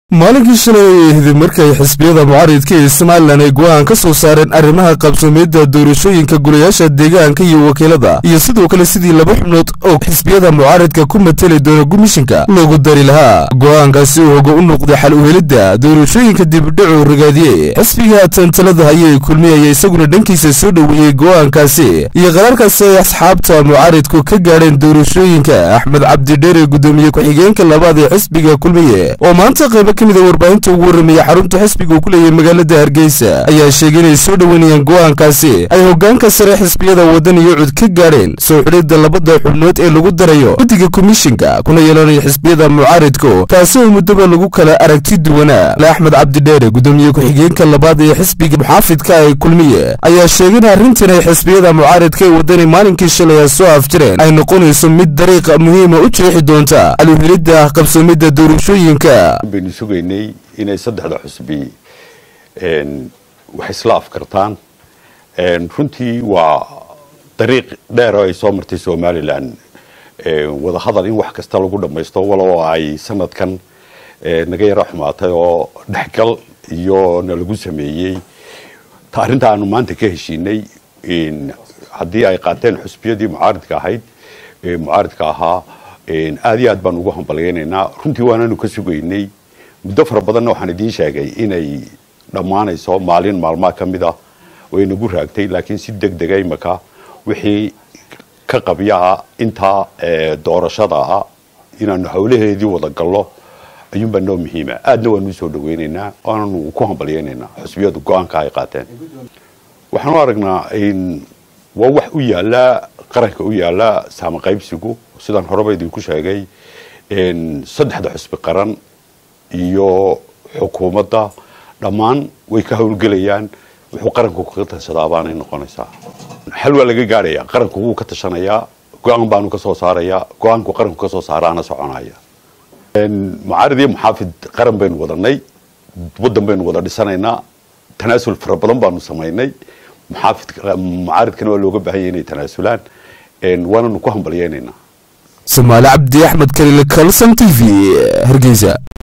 maalinkii shalay ay ahayd markay xisbiyada mucaaridka ee somalilan ay go'aan ka soo saareen arrimaha qabsoomiyadda doorashooyinka golayaasha deegaanka iyo wakiilada iyo sidoo kale sidii laba xubnood oo xisbiyada mucaaridka ku mateli doona gumishinka loogu dari lahaa go'aankaasi uu hoga u noqday xal uhelidda doorashooyinka dibdhacu ragaadiye xisbiga tantalada ayay kulmiyaya isaguna dhankiisa soo dhoweeyey go'aankaasi iyo qaraarkaasi ay asxaabta mucaaridku ka gaadheen doorashooyinka axmed cabdidheere gudoomiye ku-xigeenka labaad ee xisbiga kulmiye oo maanta qaybo ka mida warbaahinta ugu warramaya xarunta xisbiga uu ku leeyahay magaalada hargeysa ayaa sheegay inay soo dhoweynayaan go'aankaasi ay hoggaanka sare xisbiyada waddan iyo cud ka gaadheen soo xidhidda labada xubnood ee lagu darayo guddiga komishinka kuna yeelanaya xisbiyada mucaaridku taasi oo muddoba lagu kala aragti duwanaa le axmed cabdidheere gudoomiye ku-xigeenka labaad ee xisbiga muxaafidka ay kulmiye ayaa sheegay in arrintan ay xisbiyada mucaaridka ee waddani maalinkii shalay soo afjireen ay noqonayso mid dariiq muhiima u jeexi doonta aluhelidda qabsoomidda doorashooyinka baynu sugaynay inay saddexda xusbi wax isla afkartaan runtii waa dariiq dheer oo ay soo martay somalilan wadahadal in wax kasta lagu dhammaysto walow ay sanadkan naga yaro xumaatay oo dhexgal iyo na lagu sameeyey arrinta aanu maanta ka heshiinay haddii ay qaateen xusbiyadii mucaaridka ahayd mucaaridka ahaa aad iyo aad baan ugu hambalyaynaynaa runtii waanaanu ka sugaynay muddo fara badanna waxaan idiin sheegay inay dhammaanayso maalin maalmaha ka mid ah way nagu raagtay laakiin si deg dega imaka wixii ka qabyaa intaa doorashada ah inaanu hawlaheedii wada gallo ayuunbaa noo muhiima aadna waanu usoo dhaweynaynaa waananu ku hambalyaynaynaa xusbiyadu go-aanka ay qaateen waxaan u aragnaa waa wax u yaala qaranka u yaala saama qaybsigu sidaan horeba idinku sheegay saddexda xusbi qaran iyo xukuumadda dhammaan way ka howlgelayaan wuxuu qaranku kaga tashadaa baanay noqonaysaa xal waa laga gaadhaya qaranku wuu ka tashanayaa go-aan baanu ka soo saarayaa go-aanku qaranku ka soo saaraana soconaya mucaarid iyo muxaafid qaran baynu wadanay waddan baynu wada dhisanaynaa tanaasul fara badan baanu samaynay muxaafid mucaaridkana waa looga baahanya inay tanaasulaan waananu ku hambalyaynaynaa somaali cabdi axmed kalile kalson t v hargeysa